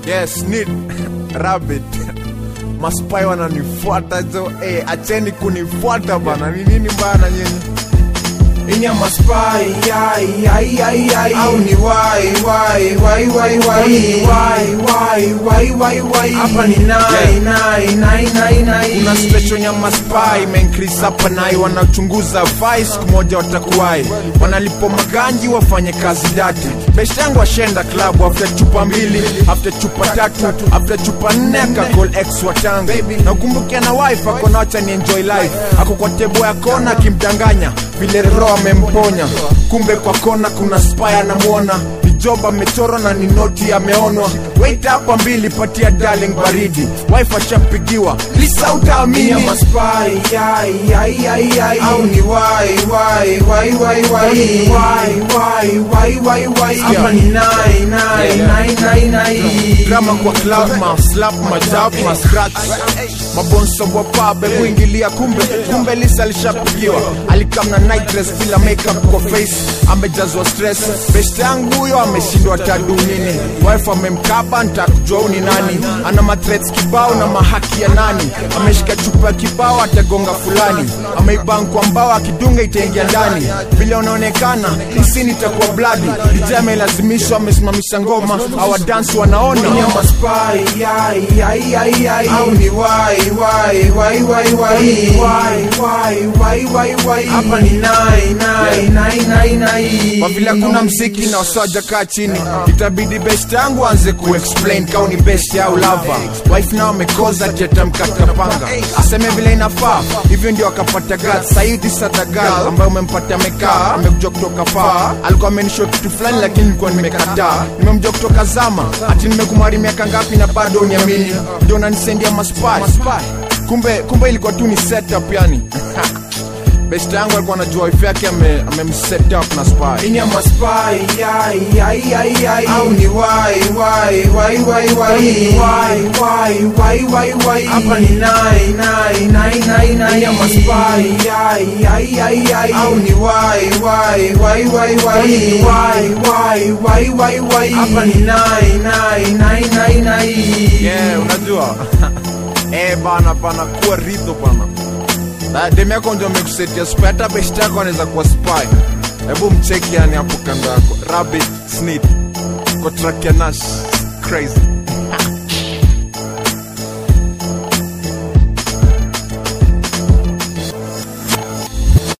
yes need rabbit maspai wananifuata zo eh, acheni kunifuata bana ni nini bana nyinyi Inya maspai ai ai ai ai au ni wai wai wai wai wai wai wai wai wai wai hapa ni nai Yeah. nai nai nai nai kuna station ya maspai imeincrease hapa nai wanachunguza vai siku moja watakuwai wanalipo maganji wafanye kazi dati best yangu ashenda klabu after chupa mbili after chupa tatu after chupa nne akakol ex watangu na ukumbukia na wife akona wacha ni enjoy life ako kwa tebo ya kona akimdanganya vile roho amemponya kumbe kwa kona kuna spy anamwona ni job amechorwa na ni noti ameonwa wait hapa mbili patia darling baridi wife ashapigiwa lisa utaamini Inya maspai ai ai ai ai au ni wai wai wai wai wai wai wai wai wai wai hapa ni nai nai nai nai nai drama kwa club ma slap ma jab ma scratch mabonso wa pabe kuingilia kumbe kumbe lisa alishapigiwa alikam na night dress bila makeup kwa face amejazwa stress best yangu huyo ameshindwa tadu nini wife amemkaba ntakujua ni nani ana mathreats kibao na mahaki ya nani ameshika chupa ya kibao atagonga fulani ameiban kwa mbao akidunga itaingia ndani vile unaonekana hisini itakuwa bladi DJ amelazimishwa amesimamisha ngoma awadansi wanaona Inya maspai ai ai ai ai au ni wai wai wai wai wai wai wai wai wai wai hapa ni nai nai nai nai nai kwa vile hakuna mziki na wasoja kaa chini itabidi best yangu anze kuexplain kau ni best au lava wife nao amekoza tetamkata panga aseme vile inafaa hivyo ndio akapata gat saidi sadagal ambayo umempata amekaa amekuja kutoka faa alikuwa amenisho kitu fulani lakini nilikuwa nimekataa nimemjua kutoka zama ati nimekumari miaka ngapi na bado uniamini ndio nanisendia maspai kumbe kumbe ilikuwa tu ni setup yani best yangu alikuwa anajua wife yake ame- amemset up na spy Inya maspai ai ai ai ai au ni wai wai wai wai wai wai wai wai wai wai hapa ni nai nai nai nai nai Inya maspai ai ai ai ai au ni wai wai wai wai wai wai wai wai wai wai hapa ni nai nai nai nai nai yeah, unajua eh bana bana kuwa ridho bana Na demu yako ndio amekusetia spy hata best yako anaweza kuwa spy hebu mcheki yani hapo kando yako rabbit snit kwa track ya nash crazy